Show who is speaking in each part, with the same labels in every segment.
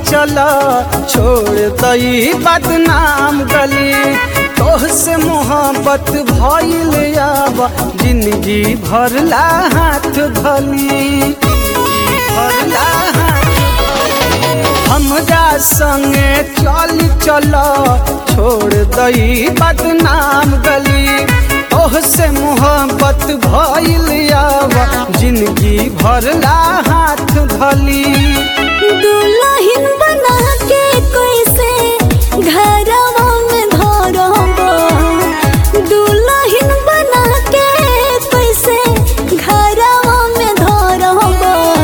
Speaker 1: चल छोड़ दई बदनाम गली तोह से मोहब्बत भइल अब जिंदगी भरला हाथ धली जिंदगी भरला हाथ हमरा संगे चल चल छोड़ दई बदनाम गली तोह से मोहब्बत भइल अब जिंदगी भरला हाथ धली
Speaker 2: दुल्हन बना के कैसे घरवा में धरब दुल्हन बना के कैसे घरवा में धरब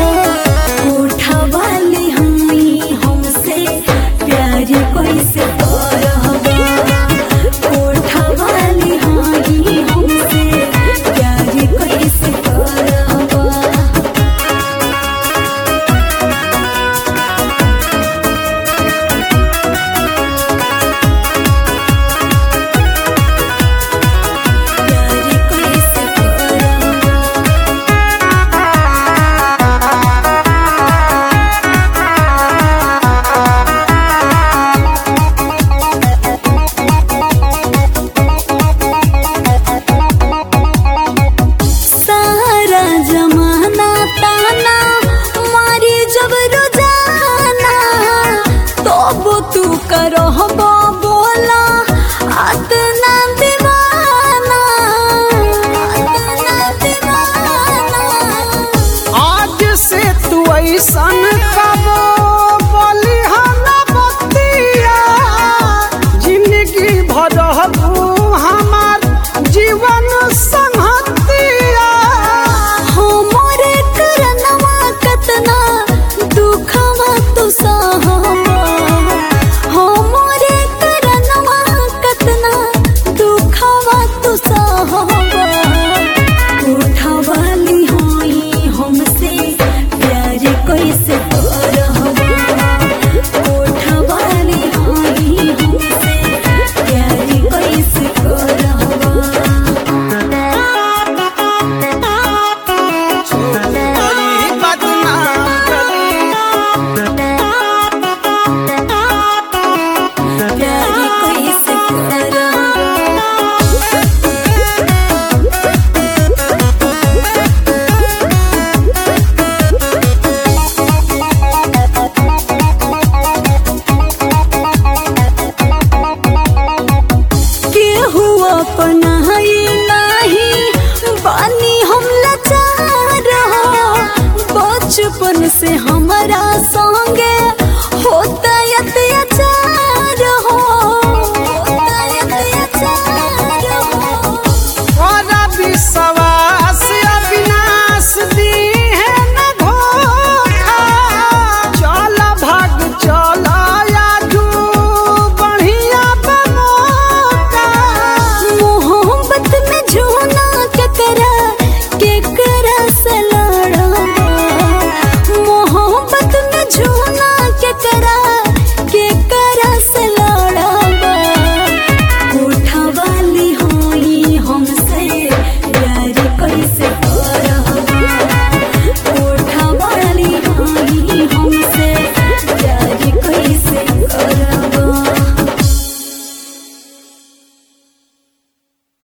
Speaker 2: उठवाली हमी हमसे प्यार कैसे करब उठवाली हमी हमसे प्यार कैसे करब प्यार कैसे करब सारा जमाना ताना मारी जब रोजाना तब तू करहबा बोला अतना दीवाना अतना दीवाना
Speaker 1: आज से तू ऐसन कबो बलिहन बतिया जिंदगी भरहबू हमार जीवन संहतिया
Speaker 2: हमरे करनवा कतना दुखवा तू सह